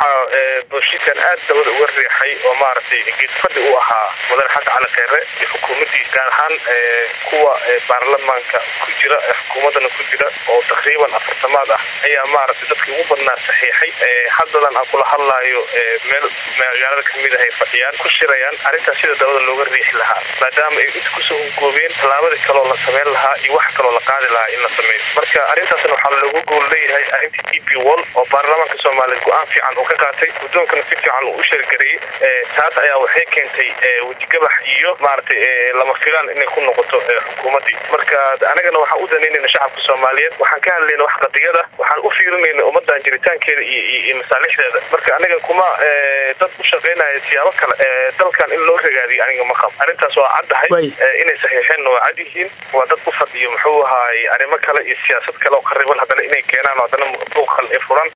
waxaa booshikan aad dabada uga riixay oo maaragtay geedfadhi u ahaa mudane xasan cali kheyre iyo xukuumaddiis gaar ahaan kuwa baarlamaanka ku jira ee xukuumaddana ku jira oo taqriiban afartamaad ah ayaa maaragtay dadkii ugu badnaa saxiixay haddadan aan kula hadlaayo meel magaalada kamid ah ay fadhiyaan ku shirayaan arrintaas sida dabada looga riixi lahaa maadaama ay inta kusoo hungoobeen tallaabadii kaloo la sameyn lahaa iyo wax kaloo la qaadi lahaa in la sameeyo marka arrintaasna waxaa loogu gool leeyahay arrintii d p wall oo baarlamaanka soomaaliya go-aan fiican uu ka qaatay guddoonkana si fiican uu u sheergareeyey taas ayaa waxay keentay wejigabax iyo maaragtay lama filaan inay ku noqoto xukuumaddii marka anagana waxaan u danaynayna shacabka soomaaliyeed waxaan ka hadlayna wax qadiyada waxaan u fiirinayna ummadan jiritaankeeda iyo masaalixdeeda marka aniga kuma dad u shaqaynaya siyaabo kale dalkan in loo ragaadiyo aniga ma qabo arrintaas waa caddahay inay saxiixeenna waa cad yihiin waa dad u fadhiyo muxuu ahaay arrimo kale iyo siyaasad kale oo qariban haddana inay keenaan haddana buuqal ee furan